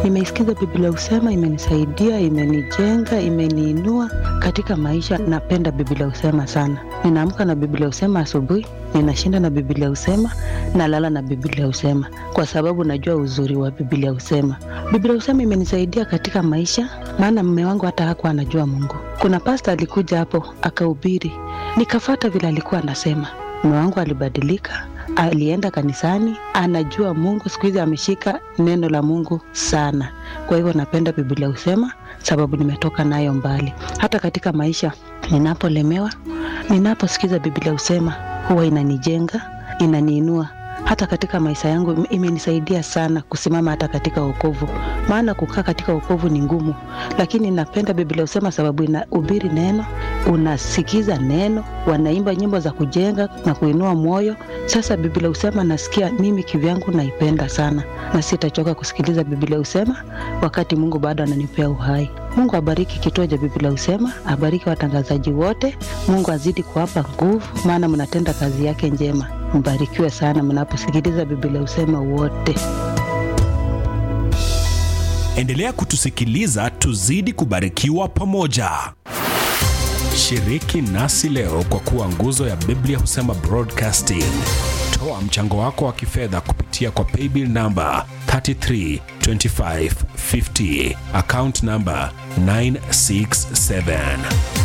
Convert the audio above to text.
Nimeisikiza Biblia Husema, imenisaidia, imenijenga, imeniinua katika maisha. Napenda Biblia Husema sana. Ninaamka na Biblia Husema asubuhi, ninashinda na Biblia Husema, nalala na Biblia Husema kwa sababu najua uzuri wa Biblia Husema. Biblia Husema imenisaidia katika maisha, maana mume wangu hata hakuwa anajua Mungu. Kuna pasta alikuja hapo akahubiri, nikafata vile alikuwa anasema. Mume wangu alibadilika, alienda kanisani, anajua Mungu. Siku hizi ameshika neno la Mungu sana. Kwa hivyo napenda Biblia Husema sababu nimetoka nayo mbali. Hata katika maisha ninapolemewa, ninaposikiza Biblia Husema huwa inanijenga, inaniinua hata katika maisha yangu imenisaidia sana kusimama hata katika wokovu, maana kukaa katika wokovu ni ngumu, lakini napenda Biblia Husema sababu inahubiri neno, unasikiza neno, wanaimba nyimbo za kujenga na kuinua moyo. Sasa Biblia Husema nasikia mimi kivyangu naipenda sana, na sitachoka kusikiliza Biblia Husema wakati Mungu bado ananipea uhai. Mungu abariki kituo cha Biblia Husema, abariki watangazaji wote. Mungu azidi kuwapa nguvu, maana mnatenda kazi yake njema. Mbarikiwe sana mnaposikiliza Biblia Husema wote. Endelea kutusikiliza, tuzidi kubarikiwa pamoja. Shiriki nasi leo kwa kuwa nguzo ya Biblia Husema Broadcasting. Toa mchango wako wa kifedha kupitia kwa paybill namba 332550 account namba 967